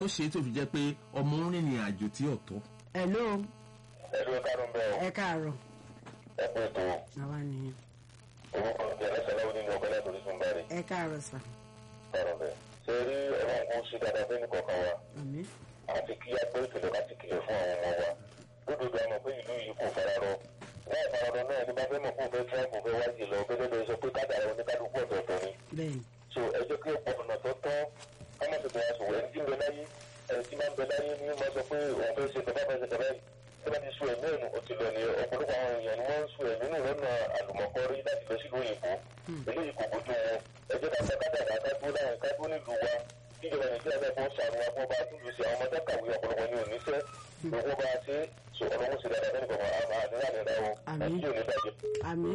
ó ṣe é tó fi jẹ́ pé ọmọ ń rìnrìn àjò tí ò tọ́. hello ẹ̀rọ kárùn bẹ́ẹ̀ ẹ káàárọ̀ ẹ pé tó àwa nìyẹn orúkọ ti ẹlẹ́sẹ̀ lọ́wọ́ nínú ọgbẹ́ láti orísun bẹ́ẹ̀ ẹ káàárọ̀ sà kárùn bẹ́ẹ̀. ṣe rí ọ̀rọ̀ nǹkan ṣe dáadáa fẹ́ nìkọ̀ọ̀kan wa àmín àti kí a gbé ìkìlọ̀ láti kìlọ̀ fún àwọn ọmọ wa lódodo àmọ̀ pé ìlú yìí kò fararọ láì fararọ náà ní bá fẹ́ mọ̀ fún fẹ́ tíráǹpù fẹ́ wáyé lọ gẹ́gẹ́ bí ẹ sọ pé kádàrá oníkálukú ọ̀tọ̀ọ̀tọ̀ ni bẹ́ẹ̀ ni so ẹ jẹ́ kí ọ̀pọ̀ ọ̀nà tó tọ́ ọmọ tó bẹ̀rẹ̀ sọ̀rọ̀ ẹni tí ń bẹ láyé ẹni tí máa ń bẹ láyé ní máa sọ pé òun fẹ́ ṣe tọ́ba fẹ́ ṣe tọ́ba yìí tí wọ́n ti sọ ẹ̀mí ẹ̀nu ó ti lọ ní ọ̀pọ̀lọpọ̀ àwọn èèyàn ni wọ́n ń sọ ẹ̀mí nù lọ́nà àlùmọ̀kọ́rí láti lọ sílùú òyìnbó eléyìí kò bójú wọn ẹ jẹ́ ká sọ kádàrá kádó láyìn kádó nílùú wa kíjọba nàìjíríà náà kó sànù wa kó bá a túlù sí àwọn ọmọdé kàwé ọ̀pọ̀lọpọ̀ ní oníṣẹ́ lóko bá a ṣe so ọlọ́wọ́ sí dáadáa fẹ́ẹ́ nìkan àmà àdúrà nìlá o Àmín. nàìjíríà ò ní bàjẹ́. àmín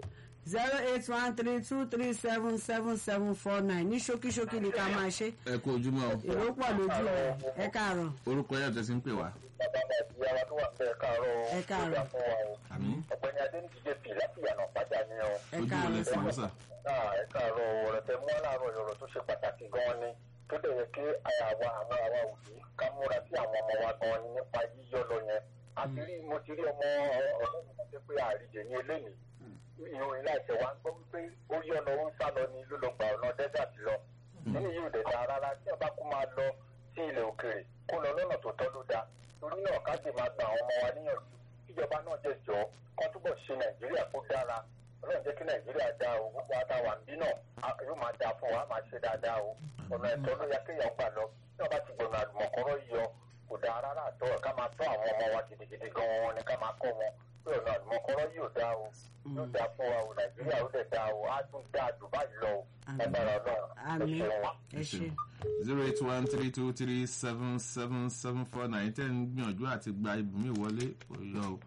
zero eight one three two three seven seven seven four nine ní ṣókíṣókí ni ká máa ṣe ẹ kú ojúmọ́ o èrò pọ̀ lójú ẹ̀ ẹ káàárọ̀ orúkọ yẹn tẹ̀sí ń pè wá. bàbá mi àti yàrá tó wà bẹ́ẹ̀ káàárọ̀ o Ẹ káàárọ̀. ó dà fún wa o. àmín ọ̀gbẹ́ni adéníjìdé pì láti yànnà pàjá ni o. ẹ ojú wo káàárọ̀ lè sà fún sà. náà ẹ káàárọ̀ ọ̀rọ̀ tẹ mú aláàárọ̀ ọ̀rọ̀ tó ṣe pàtàkì gan-an ni tó dẹ̀ yẹ kí àwa àwọn àwa òbí ká múra sí àwọn ọmọ wa gan-an ni nípa yíyọ lọ yẹn. àti rí mo ti rí ọmọ ọ̀rọ̀ mi kan pé àríjẹ ní eléyìí ìròyìn láìsẹ̀ wa ń gbọ́ wípé ó yọ lọ ó ń sá lọ ní ló lọ gba ọ̀nà desert lọ. nínú yìí ò dẹ̀ dáa rárá tí ọba kó máa lọ sí ilẹ̀ òkèèrè kó lọ lọ́nà tó tọ́ ló dáa torí náà ká sì máa gba àwọn ọmọ wa níyànjú kíjọba náà jẹ́ jọ kán túbọ̀ ṣe nàìjíríà kó dára ọlọ́run jẹ́ kí nàìjíríà dá o gbogbo àtàwà ń bí náà a- yóò máa dáa fún wa á máa ṣe dáadáa o ọ̀nà ẹ̀tọ́ ló yẹ kéèyàn gbà lọ tí wọ́n bá ti gbọ̀nà àlùmọ̀kọ́rọ́ yọ kò dáa rárá àtọ́ ká máa tọ́ àwọn ọmọ wa gidigidi gan-an ni ká máa kọ́ wọn pé ọ̀nà àlùmọ̀kọ́rọ́ yóò dáa o yóò dáa fún wa o nàìjíríà ó dẹ̀ dáa o á tún dáa jù báyìí lọ o Àmín. ẹgbẹ́rún ọlọ́run ẹ àmín ṣeun wa. ẹ ṣe zero eight one three two three seven seven seven four nine ten gbìyànjú àti gba ibùmí wọlé kò yọ o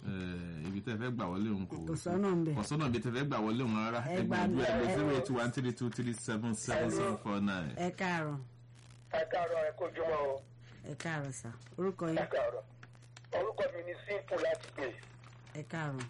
Eh, ibi tẹ́ fẹ́ gbà wọlé òun kò kò sọ́nà ń bẹ̀ kò sọ́nà ibi tẹ́ fẹ́ gbà wọlé òun rárá Ẹ ẹ gbà gbìyànjú ẹ lọ ẹ- zero eight one three two three seven seven seven four nine. ẹ káàárọ̀ ẹ káàárọ̀ ẹ kó jùmọ̀ o ẹ káàárọ̀ sà orúkọ yín ẹ káàárọ̀ orúkọ mi ni simple láti pè ẹ káàárọ̀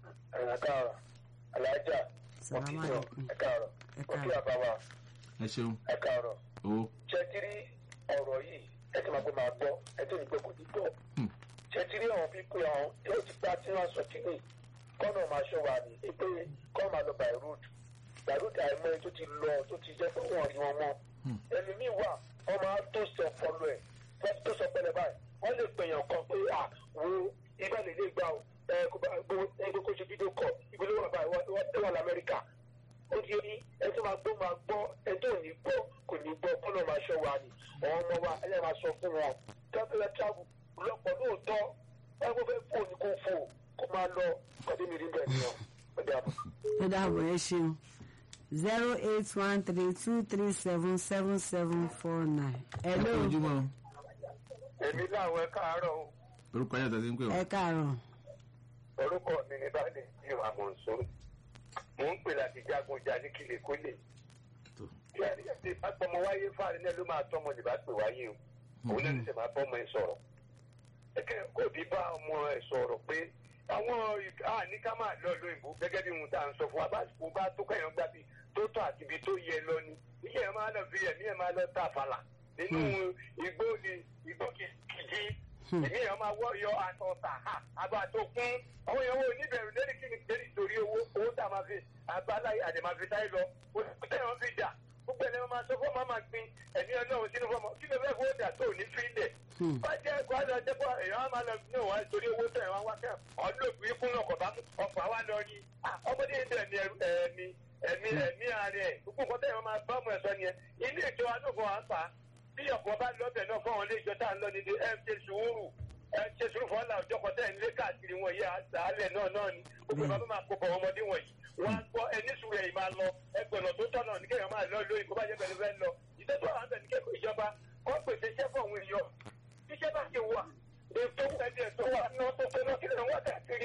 ẹ káàárọ̀ alájà Salaam alaikum. ẹ káàárọ̀ Ẹ òkè káàárọ̀. àbáwá ẹ ṣeun ẹ káàárọ̀ o ṣẹtiri ọ̀rọ̀ yìí ẹ ti máa gbé máa gbọ́ ẹ tó ní gbé kò ní gbọ́ Hmm. ṣẹtiri àwọn pípé àwọn tí ó ti gbá tí wọ́n sọ kíní kọ́nà máa ṣọ́ wa ní pé kọ́ máa lọ by road by road àìmọ́ tó ti lọ tó ti jẹ́ pé wọ́n rí wọn mọ́ ẹlòmíì wà wọ́n máa tó sọ ọpọlọ ẹ̀ wọ́n tó sọ pẹlẹ báyìí wọ́n lè pèèyàn kan pé à wo ibà lè lè gbà ó ẹ kó bá gbó ẹ kó kó ṣe fídíò kọ ìgbélé wà báyìí wọ́n wọ́n wà lamẹ́ríkà ó di ní ẹ tó máa gbọ́ máa gbọ́ ẹ tó ní gbọ́ kò ní gbọ́ kọ́nà máa ṣọ́ wa ni àwọn ọmọ wa ẹ máa sọ fún wọn tẹ́tẹ́lẹ́ travel lọ́pọ̀ lóòótọ́ wọ́n kó fẹ́ fò ní kó fò kó máa lọ kọ́dé mi rí bẹ́ẹ̀ ni ọ́ ó dàbọ̀. ó dàbọ̀ ẹ ṣeun zero eight one three two three seven seven seven four nine ẹ hello kú ojúmọ́ o èmi láwọn ẹ káàárọ̀ o. orúkọ yẹn tẹ̀sí ń pè wá. ẹ káàárọ̀ orúkọ mi ní báyìí ní ìwà mọ̀nsó mò ń pè láti jagun jà ní kílè kólè Tó. bí a ní ẹsẹ̀ àpọ̀mọ wáyé fáàrí náà ló máa tọ́mọ lè bá pè wáyé o òun náà ní sẹ̀ máa bọ́mọ ẹ sọ̀rọ̀ ẹ̀kẹ́ kò bí bá ọmọ ẹ sọ̀rọ̀ pé àwọn àní ká máa lọ lóyìnbó gẹ́gẹ́ bí ohun tá à ń sọ fún wa bá kó bá tó kẹ́yàn gbà bí tó tọ́ àti ibi tó yẹ lọ ni iye ẹ̀ máa lọ fi ẹ̀mí ẹ̀ máa lọ tà fàlà nínú igbó ni igbó kìjì èmi yẹn máa wọ yọ àtọ̀tà àgbà tó kún àwọn èèyàn wo níbẹ̀rù lórí kí ni lórí torí owó owó tá a máa fi àbáláyé àdèmàfi táyé lọ ó tẹ̀ wọ́n fi jà gbogbo ẹni wọn máa sọ fún ọmọ máa gbin ẹ̀mí ọlọ́run sínú fọmọ kí ló fẹ́ fowó dà tó ní fílẹ̀ wọ́n jẹ́ ẹ̀kọ́ àlọ́ jẹ́pọ̀ èèyàn á máa lọ ní òun torí owó tẹ̀ wọ́n wá kẹ́ ọlọ́ọ̀gbìn ikún náà kọ̀ bá ọ̀pọ̀ àwa lọ ní ọmọdé yìí tẹ̀ ẹ̀mí ẹ̀mí ẹ̀mí ààrẹ gbogbo nǹkan tẹ̀ wọ́n máa bá ọmọ ẹ̀sọ́ nìyẹn ilé ìjọ anúfọ̀ à ń fà á bí ọ̀pọ̀ bá lọ́bẹ̀ náà fún àwọn ilé ìjọ tá à ń lọ nílé ẹ̀ ṣe sùúrù ẹ̀ ṣe sùúrù fún ọ̀là òjọ́ kan tẹ̀ ń lé káàkiri wọn yẹ àálẹ̀ náà náà ni gbogbo ìbámu máa kó bọ̀ ọmọdé wọ̀nyí wọ́n á gbọ́ ẹni sùúrù ẹ̀yìn máa lọ ẹgbẹ̀rún tó tọ̀nà ní kéèyàn máa lọ lóyún kó bá jẹ́ bẹ̀rẹ̀ fẹ́ lọ ìtọ́jú àwọn àbẹ̀ ní kéèkó ìjọba wọ́n pèsè iṣẹ́ fún àwọn èèyàn iṣẹ́ bá ti wà ètò ẹ̀dẹ̀ tó wà náà tó fẹ́ lọ́kìlẹ̀ wọ́n káàkiri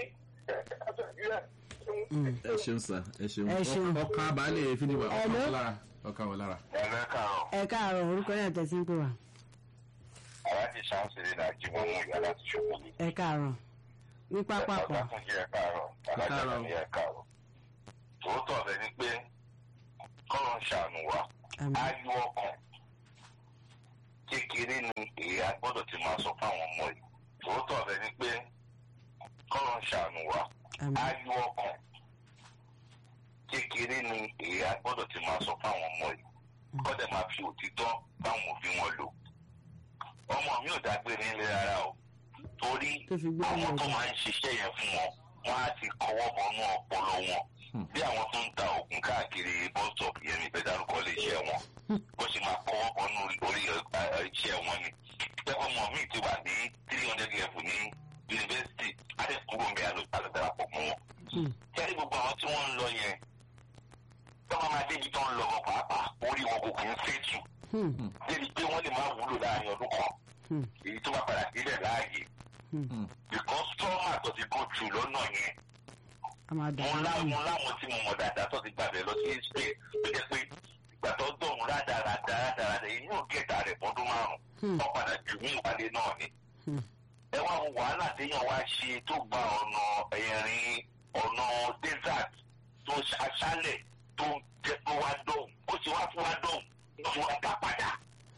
ẹ ṣeun sà ẹ ṣeun Ẹ ṣeun. ọkàn abalẹ̀ fídíò wa ọkàn Hello? wọn lára ọkàn wọn lára. ẹ̀rẹ́ kàrọ̀ ẹ káàárọ̀ orúkọ yẹn tẹ̀sí ń pè wá aláàjì sáńsìrì náà jí wọn mú ìyá láti ṣòkò ní. ẹ káàárọ̀ ní pápákọ̀ tún jẹ́ káàrọ̀ alájà káàárọ̀. ní ẹ̀ káàrọ̀. tòótọ́ rẹ̀ ni pé kọ́rọ̀ ń ṣàánú wa àmì ayọ̀ ọkàn kékeré ni èyí a gbọ́dọ̀ ti máa sọ fáwọn ọmọ yìí tòótọ́ rẹ ni pé kọ́lọ̀ ń ṣàánú wa Àmín. ayọ̀ ọkàn kékeré ni èyí a gbọ́dọ̀ ti máa sọ fáwọn ọmọ yìí kọ́dẹ̀ máa fi òtítọ́ báwọn òbí wọn lò ọmọ mi ò dágbére nílé rárá o torí Tó fi gbé àwọn ọmọ tó ọ̀dọ̀. máa ń ṣiṣẹ́ yẹn fún wọn wọn á ti kọwọ́ bọnú ọpọlọ wọn bí àwọn tó ń ta oògùn káàkiri bọ́sọ̀pù yẹn ní ìfẹ́dárúkọ lè ṣe wọn bó ṣe máa kọwọ́ bọnú orí ẹ, ẹ, iṣẹ́ wọn ni pẹ́pẹ́ mọ̀ mí ti wà ní three hundred level ní yunifásitì adé kúrò ń bẹ alọ́darapọ̀ mọ́ wọn. kẹ́rì gbogbo àwọn tí wọ́n ń lọ yẹn tọ́mọ máa débi tó ń lọ wọn pàápàá orí wọn kò kì í fẹ́tù Hmm. débi pé wọ́n lè máa wúlò láàrin ọdún kan Hmm. èyí tó bá padà sílẹ̀ láàyè because trauma tó ti go through lọ́nà yẹn a máa dà mo wọ́n láwọn láàmú. láwọn tí mo mọ̀ dáadáa tó ti gbàgbé lọ sí spain tó jẹ́ pé ìgbà tó dọ̀hún rádaràdà rádaràdà èyí yóò gẹ̀ẹ́ta rẹ̀ fọdún márùn-ún wọ́n padà jù mí ìwálé náà ni. Hmm. ẹ wá wo wàhálà téèyàn wá ṣe tó gba ọ̀nà ẹ̀rín ọ̀nà desert tó aṣálẹ̀ tó jẹ́ pé wá dọ̀hún ó ti wá fún wá dọ̀hún ó ti wá dá padà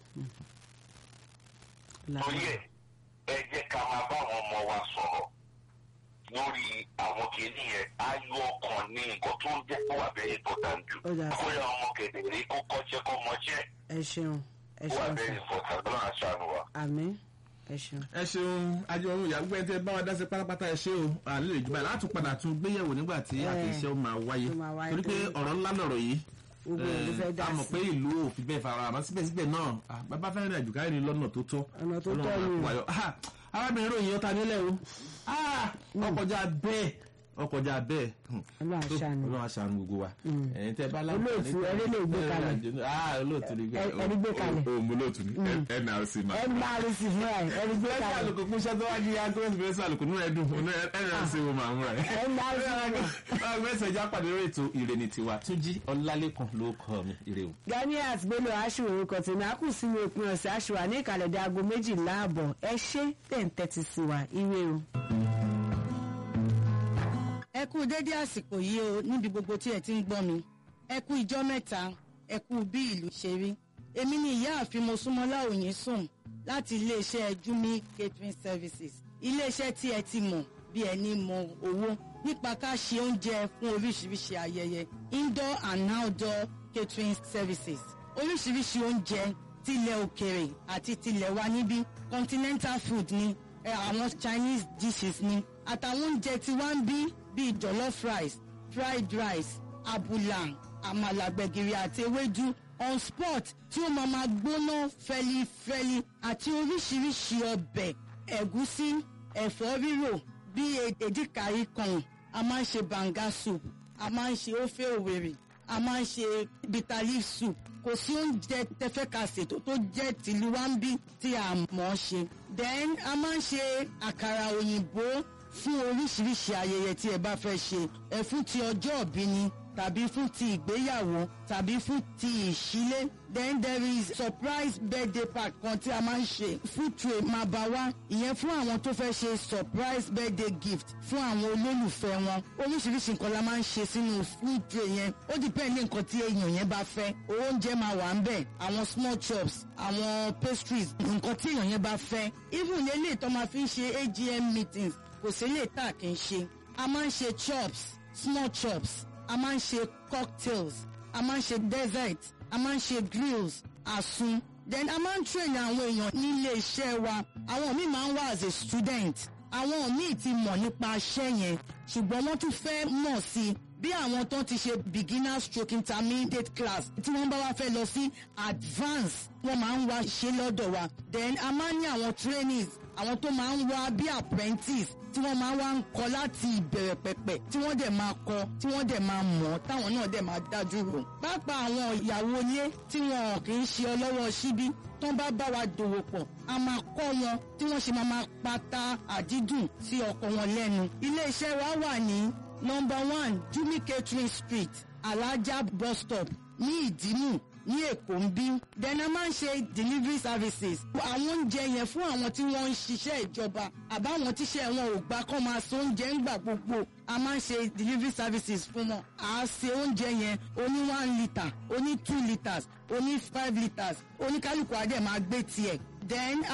torí ẹ ẹ jẹ́ ká máa bá àwọn ọmọ wa sọ̀rọ̀ lórí àwọn kìíní yẹn ayọ̀ ọkàn ní nǹkan tó ń jẹ́ kó wà bẹ́ẹ̀ important jù Ó dà sí. kó yẹ ọmọ kedere kó kọ́ṣẹ́ kó mọṣẹ́ ẹ ṣeun ẹ kó wà ṣeun bẹ́ẹ̀ sir. important lọ́nà aṣáánu wa. àmín ẹ ṣeun. ẹ ṣeun ajọrun ìyàgbọ́ ẹ tẹ bá wa dá sí pátápátá ẹ ṣe o àlè lè jùbọ̀ láti padà tún gbéyẹ̀wò nígbà tí Eh, àkèṣe ó máa wáyé ó máa wáyé torí pé torí- ọ̀rọ̀ ńlá lọ̀rọ̀ yìí gbogbo ìlú fẹ́ dá a mọ̀ sí. pé ìlú ò fi bẹ́ẹ̀ fara àmọ́ síbẹ̀síbẹ̀ náà ah, bàbá fẹ́ràn rìn àjò káyọ̀ ní lọ́nà tó tọ́ Ọ̀nà tó tọ́ Ọlọ́run á ni. kó wa yọ. Ah, arábìnrin ròyìn ọ̀tá nílẹ̀ o Ah, ọkọjá bẹ́ẹ̀ ọkọjá bẹ́ẹ̀ Hmm. Ọlọ́run á Tó, ṣàánú. Ọlọ́run á ṣàánú gbogbo wa ẹ̀yin tẹ́ bá Olóòtú, ẹni lè gbé kalẹ̀. ah olóòtú ni Ẹ- ẹni gbé kalẹ̀. o mo lóòtú ni nrc ma ẹ máa rí sí fúnra ẹ ẹ rí gbé ẹ kalẹ̀ àlùkò kún iṣẹ́ tó wá di agbẹ́sì fẹ́ àlùkò nínú ẹ̀dùn òun nrc mo máa ń rà ẹ́. ẹ máa rí sí fúnra ẹ. agbẹ́sẹ̀ já pàdé lórí ètò ìrènì tiwa túnjí ọlálẹ́kan ló kọ́ mi ire o. ganiat bello aṣèwò orúkọ tèmi a kù sínú òpin ọ̀sẹ̀ aṣèwà ní ìkàlẹ̀ dé aago méjìlá ààbọ̀ ẹ ṣé tẹ̀ ń tẹ́tí sí wa ire o. ẹ kú dédé àsìkò yìí o níbi gbogbo tí ẹ ti ń gbọ́ mi ẹ kú ijọ́ mẹ́ta ẹ kú bí ìlú ṣe rí èmi ni ìyáàfin mosúnmọ́lá òyìn sùn láti iléeṣẹ́ jumi catering services iléeṣẹ́ tí ẹ ti mọ̀ bí ẹni mọ owó nípa ká ṣe oúnjẹ fún oríṣiríṣi ayẹyẹ indoor and outdoor catering services oríṣiríṣi oúnjẹ tilẹ̀ òkèrè àti tilẹ̀ wa níbí continental food ni ẹ, àwọn chinese dishes ni àtàwọn oúnjẹ tí wá ń bí bíi jollof rice fried rice abula àmàlà gbẹ̀gìrì àti ewédú on spot tí ó máa ma gbóná fẹlifẹli àti oríṣiríṣi ọbẹ̀ ẹ̀gúsí ẹ̀fọ́ rírò bíi èdìkàrí kan a máa ń ṣe banga soup a máa ń ṣe ofe òwèrè a máa ń ṣe bitter leaf soup kò sí oúnjẹ tẹfẹ́ ka ṣètò tó jẹ́ tìlú wa ń bí tí a mọ̀ ọ́ ṣe then a máa ń ṣe àkàrà òyìnbó fún oríṣiríṣi ayẹyẹ tí ẹ bá fẹ́ ṣe ẹ fún ti ọjọ́ òbí ni tàbí fún ti ìgbéyàwó tàbí fún ti ìṣílé then there is surprise birthday party kan tí a máa ń ṣe food tray máa bá wá ìyẹn fún àwọn tó fẹ́ ṣe surprise birthday gift fún àwọn olólùfẹ́ wọn oríṣiríṣi nǹkan la máa ń ṣe sínú food tray yẹn ó depend ní nǹkan tí èèyàn yẹn bá fẹ́ oúnjẹ máa wà ń bẹ̀ àwọn small chops àwọn pastries nǹkan tí èèyàn yẹn bá fẹ́ even eléyìí tó máa fi ń ṣe agm meetings kò sí lè tà kí n ṣe a máa ń ṣe chops small chops a máa ń ṣe cocktails a máa ń ṣe dessert a máa ń ṣe grills àsun then a máa ń train àwọn èèyàn nílé iṣẹ́ wa àwọn míì máa ń wá as a student àwọn míì ti mọ̀ nípa iṣẹ́ yẹn ṣùgbọ́n wọ́n tún fẹ́ mọ̀ sí i bí àwọn tó ti ṣe beginner stroke intermediate class tí wọ́n bá wá fẹ́ lọ sí advance wọ́n máa ń wá ṣe lọ́dọ̀ wa then a máa ń ní àwọn trainees àwọn tó máa ń wá bí apprentice tí wọ́n máa wá ń kọ́ láti ìbẹ̀rẹ̀ pẹ̀pẹ̀ tí wọ́n dẹ̀ máa kọ́ tí wọ́n dẹ̀ máa mọ̀ táwọn náà dẹ̀ máa dájú rò. pápá àwọn ìyàwó ilé tí wọn kì í ṣe ọlọ́wọ́ síbí tó bá bá wa dòwò pọ̀ a máa kọ́ wọn tí wọ́n ṣe máa máa pata àdídùn sí ọkọ wọn lẹ́nu. iléeṣẹ́ wa wà ní number one jumi catering street alaja bus stop ní ìdímù ní èkó ń bí then a máa ń ṣe delivery services àwọn oúnjẹ yẹn fún àwọn tí wọ́n ń ṣiṣẹ́ ìjọba àbáwọn tíṣẹ́ wọn ò gbà kọ́ máa so oúnjẹ ń gbà gbogbo a máa ń ṣe delivery services fún wọn à á ṣe oúnjẹ yẹn oní one litre oní two litres oní five litres oníkálukú adé máa gbé tiẹ̀ then